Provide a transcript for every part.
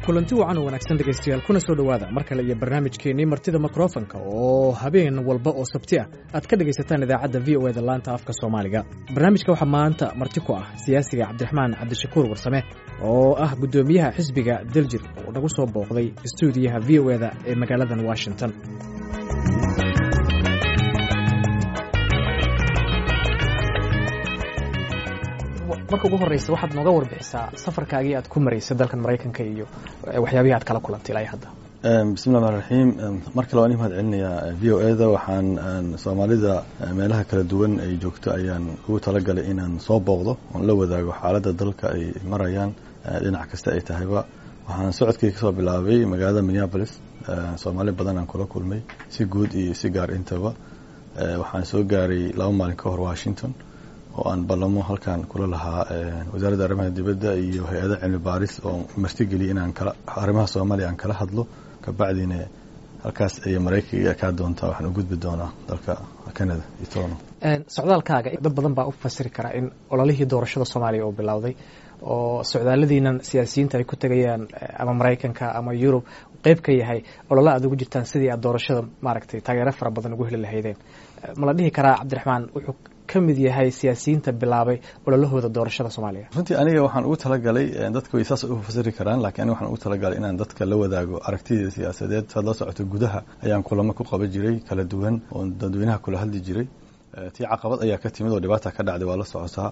kulanti wacan oo wanaagsan dhegaystayaal kuna soo dhowaada mar kale iyo barnaamijkeennii martida mikrofonka oo habeen walba oo sabti ah aad ka dhegaysataan idaacadda v o eda laanta afka soomaaliga barnaamijka waxaa maanta marti ku ah siyaasiga cabdiraxmaan cabdishakuur warsame oo ah guddoomiyaha xisbiga daljir oo nagu soo booqday stuudiyaha v o eda ee magaaladan washington marka ugu horeysa waxaad nooga warbixisaa safarkaagii aad ku maraysay dalkan maraykanka iyo waxyaabihii aad kala kulantay ilaa hadda bismi llahi raxiim mar kale waan i mahad celinayaa v o eda waxaan soomaalida meelaha kala duwan ay joogto ayaan ugu talagalay inaan soo booqdo oon la wadaago xaaladda dalka ay marayaan dhinac kasta ay tahayba waxaan socodkii kasoo bilaabay magaalada minneapolis soomaali badan aan kula kulmay si guud iyo si gaar intaba waxaan soo gaaray laba maalin ka hor washington oo aan ballamo halkan kula lahaa wasaaradda arrimaha dibadda iyo hay-ada cilmi baaris oo martigeliyay inaan kala arrimaha soomaaliya aan kala hadlo kabacdina halkaas ay maraykanka kaa doontaa waxaan u gudbi doonaa dalka canada iyo tono socdaalkaaga dad badan baa u fasiri karaa in ololihii doorashada soomaaliya oo bilowday oo socdaaladiinan siyaasiyiinta ay ku tegayaan ama maraykanka ama yurub qeyb ka yahay olole aad ugu jirtaan sidii aad doorashada maaragtay taageero fara badan ugu heli lahaydeen ma la dhihi karaa cabdiraxmaan wuxuu ka mid yahay siyaasiyiinta bilaabay ololahooda doorashada soomaaliya runtii aniga waxaan ugu talagalay dadka way saas u fasiri karaan lakiin aniga waxaan ugu talagalay inaan dadka la wadaago aragtideeda siyaasadeed saad la socoto gudaha ayaan kulamo ku qaban jiray kala duwan oo dadweynaha kula hadli jiray tii caqabad ayaa ka timid oo dhibaata ka dhacday waa la socotaa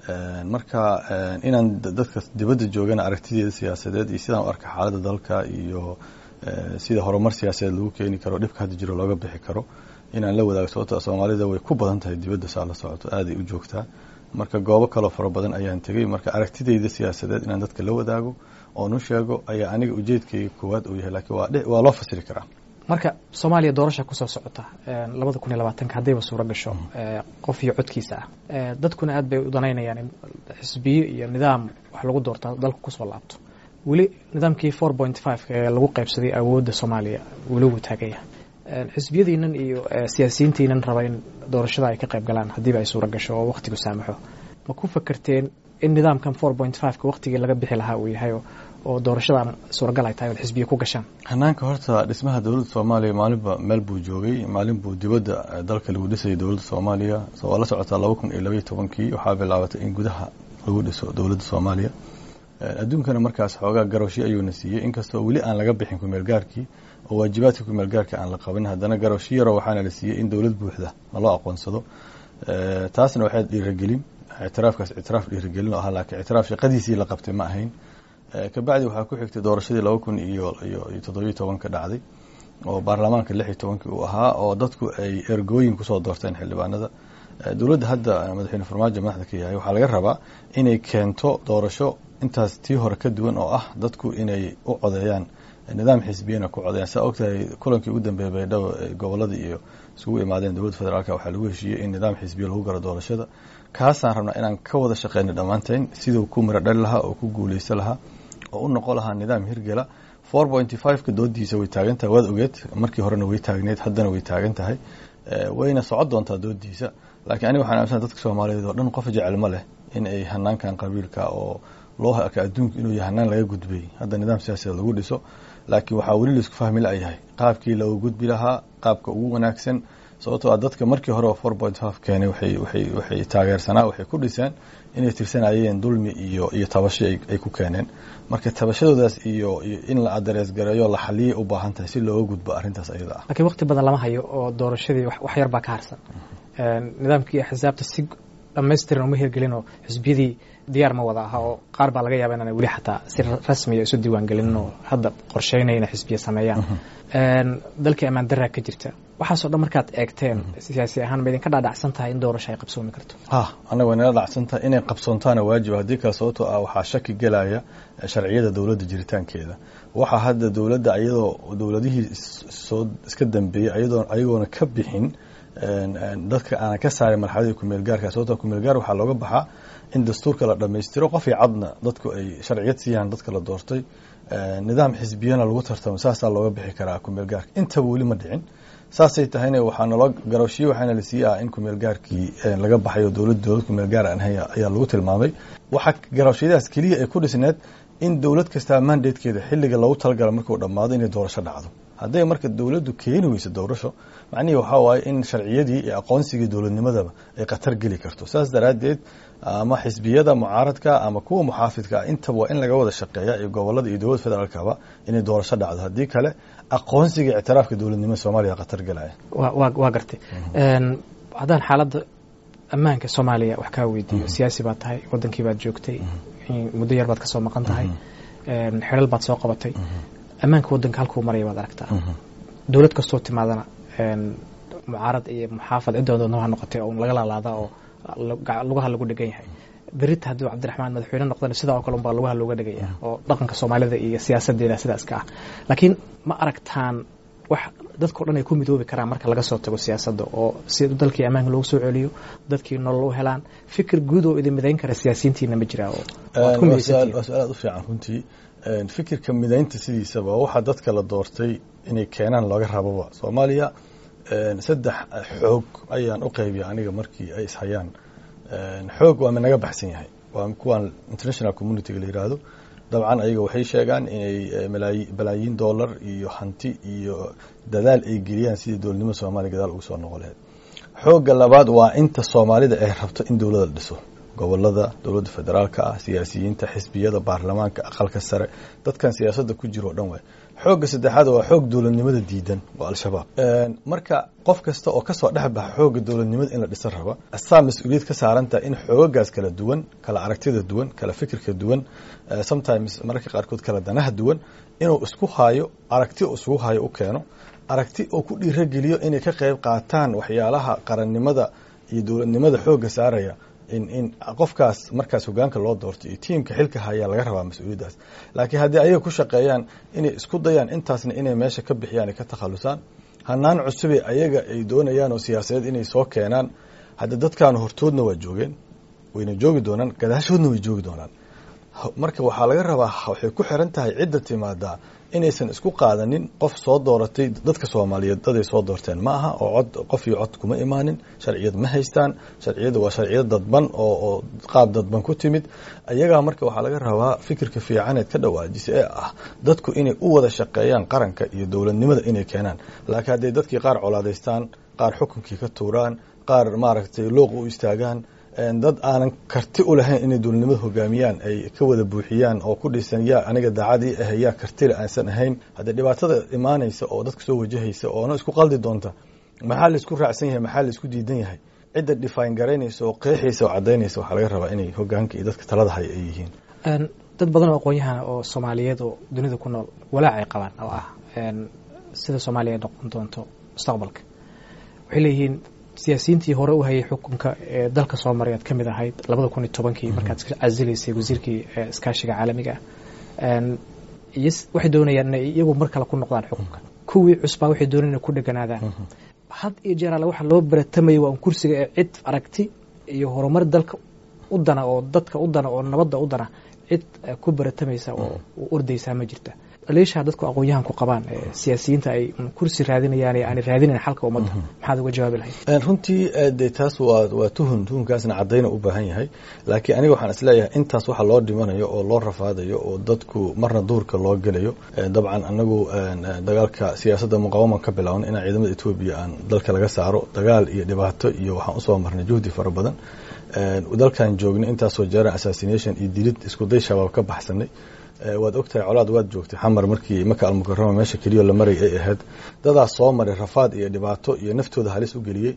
marka inaan dadka dibadda joogana aragtideeda siyaasadeed iyo sidaan u arka xaaladda dalka iyo sida horumar siyaasadeed lagu keeni karo dhibka hadda jiro looga bixi karo inaan la wadaago sababto soomaalida way ku badan tahay dibadda saa la socoto aaday u joogtaa marka goobo kaloo fara badan ayaan tegey marka aragtideyda siyaasadeed inaan dadka la wadaago oon u sheego ayaa aniga ujeedkayga koowaad uu yahay lakiin waa loo fasiri karaa marka soomaaliya doorasha kusoo socota labada kun iyo labaatanka haddayba suuro gasho qof iyo codkiisa ah dadkuna aad bay u danaynayaan in xisbiyo iyo nidaam wax lagu doorta dalku kusoo laabto weli nidaamkii four point five ee lagu qaybsaday awoodda soomaaliya weli wuu taagaya xisbiyadiinan iyo siyaasiyiintiinan raba in doorashada ay ka qayb galaan haddiiba ay suuro gasho oo wakhtigu saamaxo ma ku fakerteen in nidaamkan four point fiveka wakhtigii laga bixi lahaa uu yahay oo doorashadan suuragal ay tahay ood xisbiya ku gashaan hanaanka horta dhismaha dowladda soomaaliya maalinba meel buu joogay maalin buu dibadda dalka lagu dhisayay dowladda soomaaliya so waa la socotaa laba kun iyo labaiyo tobankii waxaa bilaabatay in gudaha lagu dhiso dowladda soomaaliya adduunkana markaas xoogaa garowshi ayuuna siiyey inkastoo weli aan laga bixin kumeelgaarkii oo waajibaadka kumeelgaarka aan la qabin haddana garowshi yaro waxaana la siiyey in dowlad buuxda naloo aqoonsado taasna waxay dhiiragelin ictiraafkaas ictiraaf dhiiragelin oo ahaa laakiin ictiraaf shaqadiisii la qabtay ma ahayn kabacdi waxaa ku xigtay doorashadii laba kun iyo iyo toddobiyo tobanka dhacday oo baarlamaanka lix iyo tobankii uu ahaa oo dadku ay ergooyin kusoo doorteen xildhibaanada dowladda hadda madaxweyne farmaajo madaxda ka yahay waxaa laga rabaa inay keento doorasho intaas tii hore ka duwan oo ah dadku inay u codeeyaan nidaam xisbiyana ku codeeyaan saa ogtahay kulankii ugu dambeeyay baydhabo gobolada iyo isugu imaadeen dowladda federaalk waxaa lagu heshiiyey in nidaam xisbiya lagu galo doorashada kaasaan rabnaa inaan ka wada shaqeyna dhammaanteen siduu ku miro dhali lahaa oo ku guuleysa lahaa oo u noqon lahaa nidaam hirgela four pointy fiveka doodiisa way taagan tahay waad ogeed markii horena way taagneed haddana way taagan tahay wayna socon doontaa doodiisa laakiin aniga waxaan aaminsan dadka soomaaliyeed oo dhan qof jecel ma leh in ay hanaankan qabiilka oo loo arka adduunka inuu yahay hanaan laga gudbay hadda nidaam siyaasadeed lagu dhiso laakiin waxaa weli laisku fahmi la-yahay qaabkii looga gudbi lahaa qaabka ugu wanaagsan sababtoo a dadka markii hore oo four point five keenay waxay waxay waxay taageersanaa waxay ku dhiseen inay tirsanayeen dulmi iyo iyo tabasho ay ku keeneen marka tabashadoodaas iyo iyo in la aderees gareeyo la xaliyay u baahan tahay si looga gudbo arrintaas ayada ah laakiin waqti badan lama hayo oo doorashadii wax yar baa ka harsan nidaamkii xisaabta si dhamaystiran uma hirgelin oo xisbiyadii diyaar ma wada aha oo qaar baa laga yaaba inaan weli xataa si rasmiya isu diiwaan gelinin oo hadda qorsheynaya inay xisbiya sameeyaan dalkii ammaan daraa ka jirta waxaasoo dhan markaad eegteen siyaasi ahaan ma idinka dhaadhacsan tahay in doorasho ay qabsoomi karto ha annaga waynala dhacsan tahay inay qabsoontaana waajiba haddii kale sababtoo ah waxaa shaki gelaya sharciyada dowladda jiritaankeeda waxaa hadda dowladda iyadoo dowladihii soo iska dambeeyey ayadoo ayagoona ka bixin dadka aanan ka saarin marxaladii kumeelgaarka sababto kumeelgaar waxaa looga baxaa in dastuurka la dhammaystiro qof iyo cadna dadku ay sharciyad siiyaan dadka la doortay nidaam xisbiyana lagu tartamo saasaa looga bixi karaa kumeelgaarka intaba weli ma dhicin saasay tahayna waxaa naloo garowshiye waxaana la sii ah in kumeelgaarkii laga baxayo dowlad dowlad kumeelgaar aan haya ayaa lagu tilmaamay waxaa garowshiyadaas keliya ay ku dhisneed in dowlad kastaa mandatekeeda xilliga loogu talagala markuu dhammaado inay doorasho dhacdo hadday marka dowladdu keeni weyso doorasho macnihii waxaa waaye in sharciyadii iyo aqoonsigii dowladnimadaba ay khatar geli karto saas daraaddeed ama xisbiyada mucaaradka ama kuwa muxaafidka intaba waa in laga wada shaqeeya iyo gobolada iyo dowladda federaalkaba inay doorasho dhacdo haddii kale aqoonsiga ictiraafka dowladnimada soomaaliya khatar galaya waa gartay haddaan xaaladda ammaanka soomaaliya wax kaa weydiiyo siyaasi baad tahay wadankii baad joogtay muddo yar baad ka soo maqan tahay xelal baad soo qabatay ammaanka wadanka halkuu maraya baad aragtaa dowlad kastoo timaadana mucaarad iyo muxaafad cidooda ha noqotay oo laga laalaada oo lugaha lagu dhegan yahay berita hadduu cabdiraxmaan madaxweyne noqdana sidaa oo kale unbaa lugaha looga dhegaya oo dhaqanka soomaalida iyo siyaasadeeda sidaas ka ah laakiin ma aragtaan wax dadkao dhan ay ku midoobi karaan marka laga soo tago siyaasadda oo si dalkii ammaanka loogu soo celiyo dadkii nolol u helaan fikir guud oo idin midayn kara siyaasiyiintiina ma jiraa oo waa su-aal aad u fiican runtii fikirka midaynta sidiisaba waxaa dadka la doortay inay keenaan looga rababa soomaaliya saddex xoog ayaan u qaybiya aniga markii ay ishayaan xoog waa minaga baxsan yahay waa kuwaan international communityga la yiraahdo dabcan ayaga waxay sheegaan inay balaayiin dollar iyo hanti iyo dadaal ay geliyaan sidii dowladnimada soomaaliya gadaal ugu soo noqon lahayd xoogga labaad waa inta soomaalida ay rabto in dowladda la dhiso gobolada dowladda federaalka ah siyaasiyiinta xisbiyada baarlamaanka aqalka sare dadkan siyaasadda ku jiro o dhan waay xoogga saddexaad waa xoog dowladnimada diidan waa al-shabaab marka qof kasta oo kasoo dhex baxa xoogga dowladnimada in la dhisan raba asaa mas-uuliyad ka saarantaha in xoogagaas kala duwan kala aragtida duwan kala fikirka duwan sometimes mararka qaarkood kala danaha duwan inuu isku haayo aragti uu isugu haayo u keeno aragti uu ku dhiirageliyo inay ka qayb qaataan waxyaalaha qarannimada iyo dowladnimada xoogga saaraya in in qofkaas markaas hogaanka loo doorto iyo tiimka xilka hayaa laga rabaa mas-uuliyaddaas laakiin haddii ayaga ku shaqeeyaan inay isku dayaan intaasna inay meesha ka bixiyaan ay ka takhalusaan hanaan cusubay ayaga ay doonayaan oo siyaasadeed inay soo keenaan hadda dadkaanu hortoodna waa joogeen wayna joogi doonaan gadaashoodna way joogi doonaan marka waxaa laga rabaa waxay ku xiran tahay cidda timaadaa inaysan isku qaadanin qof soo dooratay dadka soomaaliyeed daday soo doorteen ma aha oo cod qof iyo cod kuma imaanin sharciyad ma haystaan sharciyada waa sharciyad dadban oo oo qaab dadban ku timid ayagaa marka waxaa laga rabaa fikirka fiicaneed ka dhawaajisa ee ah dadku inay u wada shaqeeyaan qaranka iyo dowladnimada inay keenaan laakiin hadday dadkii qaar colaadaystaan qaar xukunkii ka tuuraan qaar maaragtay looq u istaagaan dad aanan karti u lahayn inay dowladnimada hogaamiyaan ay ka wada buuxiyaan oo ku dhisan yaa aniga daacadii ah yaa kartile aansan ahayn haddee dhibaatada imaanaysa oo dadka soo wajahaysa oona isku qaldi doonta maxaa laisku raacsan yahay maxaa laisku diidan yahay cidda dhifaan garaynaysa oo qeexaysa oo cadaynaysa waxaa laga rabaa inay hogaanka iyo dadka talada haya ay yihiin dad badan oo aqoon-yahan oo soomaaliyeed oo dunida ku nool walaac ay qabaan oo ah sida soomaaliya ay noqon doonto mustaqbalka waxay leeyihiin siyaasiyiintii hore u hayay xukunka ee dalka soo maray aad ka mid ahayd labada kun iyo tobankii markaad casilaysay wasiirkii iskaashiga caalamiga ah waxay doonayaan inay iyagu mar kale ku noqdaan xukunka kuwii cusbaa waxay doonayaan inay ku dheganaadaan had iyo jeer alle waxa loo baratamayay waa un kursiga ee cid aragti iyo horumar dalka u dana oo dadka u dana oo nabadda u dana cid ku baratamaysa oo ordaysaa ma jirta leeshaa dadku aqoon-yahan ku qabaan siyaasiyiinta ay kursi raadinayaan ee aanay raadinayn xalka ummadda maxaad uga jawaabi lahayd runtii de taas waa waa tuhun tuhunkaasna caddayna u baahan yahay laakiin aniga waxaan isleeyahay intaas waxa loo dhimanayo oo loo rafaadayo oo dadku marna duurka loo gelayo dabcan anagu dagaalka siyaasadda muqawaman ka bilaawan inaan ciidamada etoobiya aan dalka laga saaro dagaal iyo dhibaato iyo waxaan usoo marnay juhdi fara badan dalkan joognay intaasoo jeeran assassination iyo dilid iskuday shabaab ka baxsanay waad ogtahay colaad waad joogtay xamar markii maka almukarama meesha keliyo la maray ay ahayd dadaas soo maray rafaad iyo dhibaato iyo naftooda halis u geliyey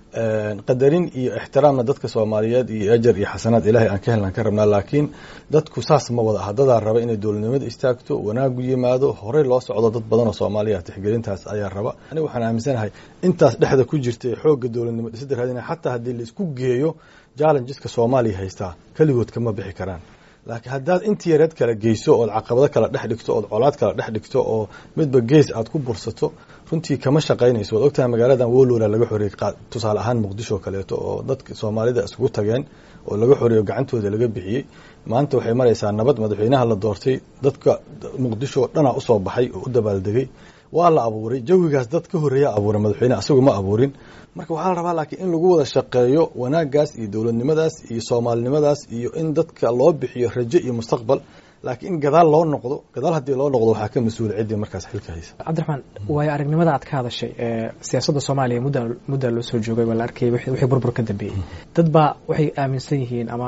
qadarin iyo ixtiraamna dadka soomaaliyeed iyo ajar iyo xasanaad ilaahay aan ka helnaan ka rabnaa laakiin dadku saas ma wada aha dadaa raba inay dowladnimada istaagto wanaagu yimaado horey loo socdo dad badan oo soomaaliya tixgelintaas ayaa raba aniga waxaan aaminsanahay intaas dhexda ku jirta ee xoogga dowladnimo dhisida raadina xataa haddii laisku geeyo challengeska soomaaliya haystaa keligood kama bixi karaan laakiin haddaad intii yareed kala geyso ood caqabado kala dhex dhigto ood colaad kala dhex dhigto oo midba gees aad ku bursato runtii kama shaqaynayso waad ogtahay magaaladan wolowla laga xoreeyey tusaale ahaan muqdisho kaleeto oo dadka soomaalida isugu tageen oo laga xoreeyo gacantooda laga bixiyey maanta waxay maraysaa nabad madaxweynaha la doortay dadka muqdisho dhanaa usoo baxay oo u dabaaldegay waa la abuuray jawigaas dad ka horreeya abuuray madaxweyne asagu ma abuurin marka waxaa la rabaa laakiin in lagu wada shaqeeyo wanaagaas iyo dowladnimadaas iyo soomaalinimadaas iyo in dadka loo bixiyo rajo iyo mustaqbal laakiin in gadaal loo noqdo gadaal haddii loo noqdo waxaa ka mas-uula ciddii markaas xilka haysa cabdiraxmaan waayo aragnimada aad ka hadashay ee siyaasadda soomaaliya mudda muddaa loo soo joogay waa la arkayay wixii burbur ka dambeeyey dad baa waxay aaminsan yihiin ama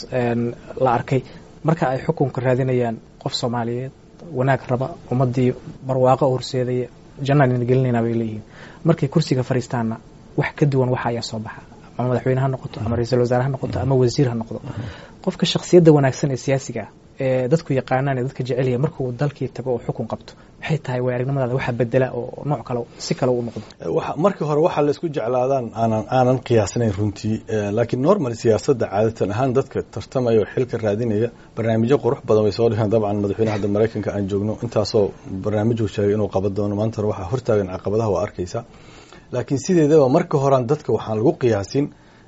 la arkay marka ay xukunka raadinayaan qof soomaaliyeed wanaag raba ummaddii barwaaqo horseedaya jannaan gelinayna bay leeyihiin markay kursiga fariistaanna wax ka duwan waxa ayaa soo baxa ama madaxweyne ha noqoto ama ra-iisul wasaare ha noqoto ama wasiir ha noqdo qofka shakhsiyadda wanaagsan ee siyaasiga ah ee dadku yaqaanaan ee dadka jecelyahay markuu dalkii tago oo xukun qabto maxay tahay way aragnimadaada waxa bedela oo nooc kale si kale u noqdo markii hore waxaa la isku jeclaadaan aanan aanan qiyaasnayn runtii laakiin normal siyaasadda caadatan ahaan dadka tartamaya oo xilka raadinaya barnaamijyo qurux badan way soo dhigaan dabcan madaxweyne hadda maraykanka aan joogno intaasoo barnaamijuu sheegay inuu qaban doono maanta waxaa hortaagan caqabadaha waa arkaysaa laakiin sideedaba marka horean dadka waxaan lagu qiyaasin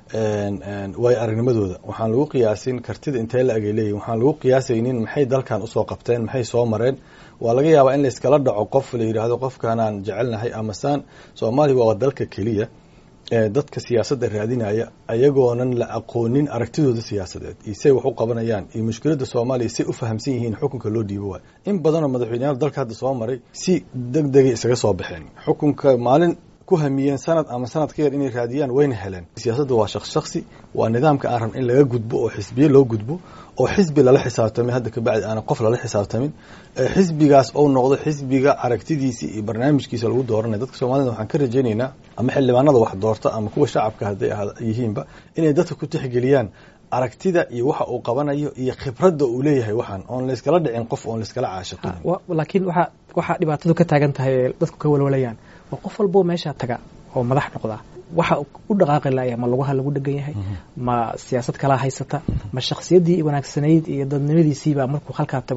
waayo aragnimadooda waxaan lagu qiyaasin kartida intee la agay leeyihin waxaan lagu qiyaasaynin maxay dalkan usoo qabteen maxay soo mareen waa laga yaabaa in layskala dhaco qof la yidhaahdo qofkanaan jecelnahay amasaan soomaaliya waa dalka keliya ee dadka siyaasadda raadinaya ayagoonan la aqoonin aragtidooda siyaasadeed iyo say wax u qabanayaan iyo mushkiladda soomaaliya say u fahamsan yihiin xukunka loo dhiibo waayo in badanoo madaxweyneyaal dalka hadda soo maray si deg degay isaga soo baxeen xukunka maalin ku hamiyeen sanad ama sanad ka yar inay raadiyaan wayna heleen siyaasadda waa shaqs shaksi waa nidaamka aan rabn in laga gudbo oo xisbiye loo gudbo oo xisbi lala xisaabtamay hadda kabacdi aanan qof lala xisaabtamin xisbigaas ou noqdo xisbiga aragtidiisa iyo barnaamijkiisa lagu dooranaya dadka soomaalida waxaan ka rajaynaynaa ama xildhibaanada wax doorta ama kuwa shacabka hadday yihiinba inay dadka ku tixgeliyaan aragtida iyo waxa uu qabanayo iyo khibradda uu leeyahay waxaan oon layskala dhicin qof oon layskala caashiqin laakiin waxa waxaa dhibaatadu ka taagan tahay ee dadku ka walwalayaan waa qof walboo meeshaa taga oo madax noqda waxa u dhaqaaqi laaya ma lugaha lagu dhegan yahay ma siyaasad kalaa haysata ma shakhsiyaddii wanaagsanayd iyo dadnimadiisiibaa markuu halkaa tago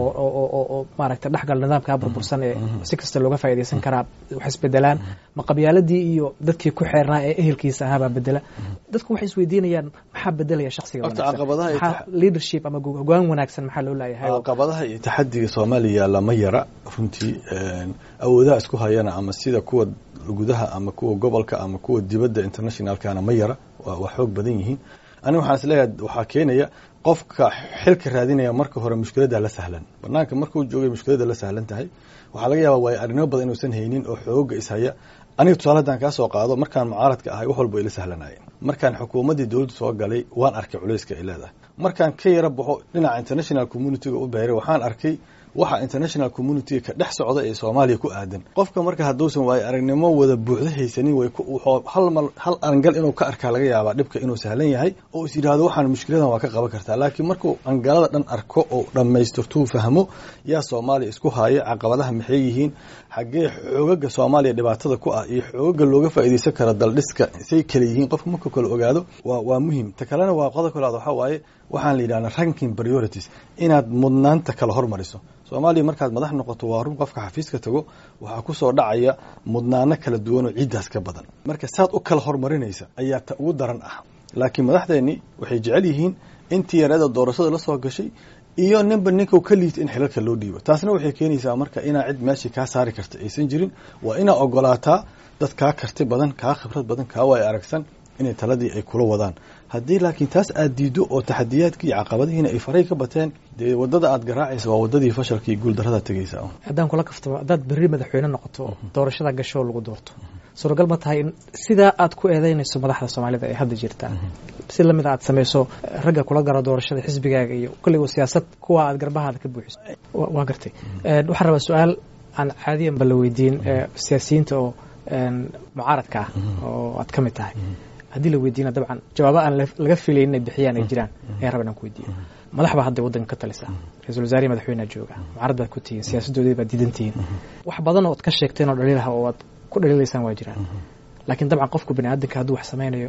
oo maaragta dhexgal nidaamkaa burbursan ee si kasta looga faa'idaysan karaa wax isbedelaan ma qabyaaladii iyo dadkii ku xeernaa ee ehelkiisa ahaabaa bedela dadku waxay isweydiinayaan maxaa bedelaya shakhsiga wanaagsan leadership ama hogaan wanaagsan maxaa loo laayahay caqabadaha iyo taxadiga soomaaliya lama yara runtii awoodaha isku hayana ama sida kuwa gudaha ama kuwa gobolka ama kuwa dibadda internationalkana ma yara waa xoog badan yihiin aniga waxaan isleeyahay waxaa keenaya qofka xilka raadinaya marka hore mushkiladda la sahlan banaanka markuu joogay mushkiladda la sahlan tahay waxaa laga yaaba waayo arrinimo badan inuusan haynin oo xooga ishaya aniga tusaale haddaan kaa soo qaado markaan mucaaradka ahay wax walba ila sahlanayeen markaan xukuumaddii dowladdu soo galay waan arkay culayska ay leedahay markaan ka yara baxo dhinaca international communityga u beeray waxaan arkay waxa international community ka dhex socda ee soomaaliya ku aadan qofka marka hadduusan waayo aragnimo wada buuxda haysanin way hal mal hal angal inuu ka arkaa laga yaabaa dhibka inuu sahlan yahay oo is yidhaahdo waxaan mushkiladan waa ka qaban kartaa laakiin markuu angalada dhan arko oo dhammaystirtuu fahmo yaa soomaaliya isku haaya caqabadaha maxay yihiin xaggee xoogaga soomaaliya dhibaatada ku ah iyo xoogaga looga faa'iidaysan kara daldhiska say kale yihiin qofka markuu kale ogaado waa waa muhiim ta kalena waa qodob kalaad waxaa waaye waxaan la yidhahdaa ranking priorities inaad mudnaanta kala hormariso soomaaliya markaad madax noqoto waa run qofka xafiiska tago waxaa ku soo dhacaya mudnaano kala duwan oo ciiddaas ka badan marka saad u kala hormarinaysa ayaa ta ugu daran ah laakiin madaxdeennii waxay jecel yihiin intii yareeda doorashada la soo gashay iyo ninba ninka ka liita in xilalka loo dhiibo taasna waxay keenaysaa marka inaa cid meeshii kaa saari karta aysan jirin waa inaa ogolaataa dad kaa karti badan kaa khibrad badan kaa waay aragsan inay taladii ay kula wadaan haddii laakiin taas aad diiddo oo taxadiyaadkii iyo caqabadihiina ay faray ka bateen dee waddada aad garaacaysa waa waddadii fashalka iyo guuldarrada tegaysa haddaan kula kaftamo haddaad berri madaxweyne noqoto doorashada gashoo lagu doorto suuragal ma tahay in sidaa aad ku eedeynayso madaxda soomaalida ee hadda jirta si lamid aad samayso ragga kula garo doorashada xisbigaaga iyo kolligo siyaasad kuwa aad garbahaada ka buuxiso waa gartay waxaan rabaa su-aal aan caadiyanba la weydiin siyaasiyiinta oo mucaaradka ah oo aad ka mid tahay haddii la weydiina dabcan jawaabo aan laga filayn inay bixiyaan ay jiraan ayaan raba inaan ku weydiiyo madax baa hadda waddanka ka talisa ra-isul wasaarihi madaxweynea jooga mucaarad baad ku tihiin siyaasaddoodii baad diidan tihiin wax badan oo ad ka sheegteen oo dhaliilaha oo aad ku dhaliilaysaan waa jiraan laakiin dabcan qofku bani aadamka hadduu wax samaynayo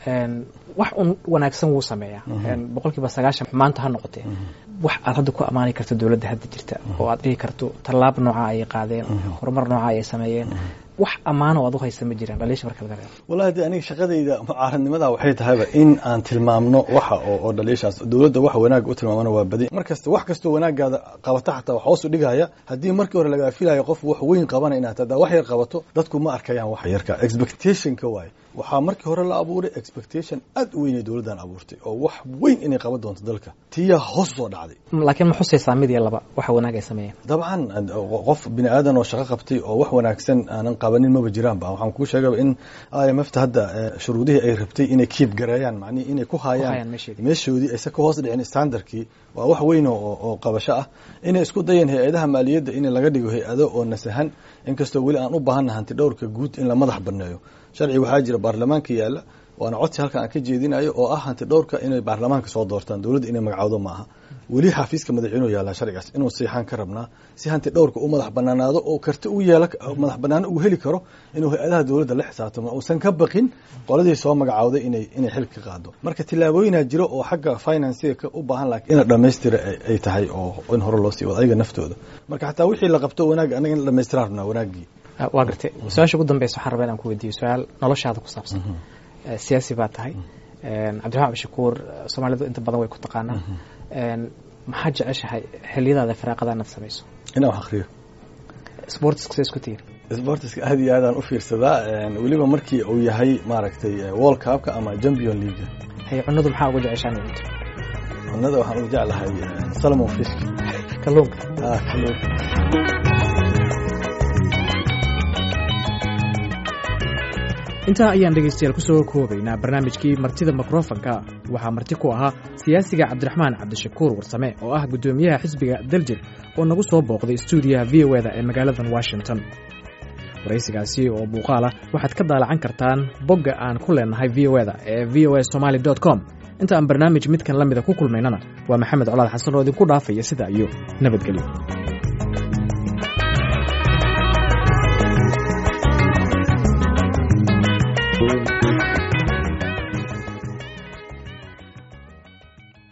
wax un wanaagsan wuu sameeyaa boqol kiiba sagaashan maanta ha noqotee wax aad hadda ku ammaani karto dowladda hadda jirta oo aad dhihi karto tallaab nooca ayay qaadeen horumar nooca ayay sameeyeen wax ammaano o ad u haysa ma jiraan dhaliisha marka laga reebo wallahi de aniga shaqadayda mucaaradnimada waxay tahayba in aan tilmaamno waxa oo dhaliishaas dowladda wax wanaag u tilmaamana waa badi mar kasta wax kastoo wanaagaada qabata xataa wax hoosu dhigaya haddii markii hore lagaa filayo qof wax weyn qabana inaad hadaa wax yar qabato dadku ma arkayaan wax yarka expectationka waaye waxaa markii hore la abuuray expectation aad u weyn ay dowladdan abuurtay oo wax weyn inay qaban doonto dalka tiyaa hoos usoo dhacday laakiin ma xusaysaa mid iyo laba waxa wanaag ay sameeyeen dabcan qof bini aadan oo shaqo qabtay oo wax wanaagsan aanan qabanin maba jiraanba waxaan kuu sheegaba in i m f ta hadda shuruudihii ay rabtay inay kiib gareeyaan macnihi inay ku haayaan meeshoodii aysa ka hoos dhicin standardkii waa wax weyn oo qabasho ah inay isku dayeen hay-adaha maaliyadda in laga dhigo hay-ado oo nasahan inkastoo weli aan u baahanna hanti dhowrka guud in la madax banneeyo sharci waxaa jira baarlamaanka yaalla waana codsi halkan aan ka jeedinayo oo ah hanti dhowrka inay baarlamaanka soo doortaan dowladda inay magacawdo ma aha weli xafiiska madaxweynuhu yaallaa sharcigaas inuu siixaan ka rabnaa si hanti dhowrka u madax banaanaado oo karti u yeela madax banaano uu heli karo inuu hay-adaha dowladda la xisaabtamo uusan ka baqin qoladii soo magacawday inay inay xil ka qaado marka tillaabooyinaa jiro oo xagga financiga u baahan laakiin in la dhammaystira ay tahay oo in hore loo sii wado ayaga naftooda marka xataa wixii la qabto wanaag anaga in la dhamaystiraan rabnaa wanaagii waa gartay su-aasha ugu dambeysa waxaan rabaa inaan ku weydiiyo su-aal noloshaada ku saabsan siyaasi baa tahay cabdiraxmaan abdishakuur soomaalidu inta badan way ku taqaanaa maxaad jeceshahay xiliyadaada firaaqada inaad samayso inaan wax akriyo sportiska sa isku tihin sportiska aad iyo aadaan u fiirsadaa weliba markii uu yahay maaragtay world cupka ama champion league hay cunadu maxaa ugu jeceshaa in cunto cunada waxaan ugu jeclahay salmon fisk kalluunka kalluunka intaa ayaan dhegaystayaal ku soo koobaynaa barnaamijkii martida mikrofonka waxaa marti ku ahaa siyaasiga cabdiraxmaan cabdishakuur warsame oo ah guddoomiyaha xisbiga daljir oo nagu soo booqday stuudiyaha v o eda ee magaaladan washington waraysigaasi oo muuqaala waxaad ka daalacan kartaan bogga aan ku leenahay v o eda ee v o a somaali com inta aan barnaamij midkan la mida ku kulmaynana waa maxamed colaad xasan oo idinku dhaafaya sida iyo nabadgelyo thank you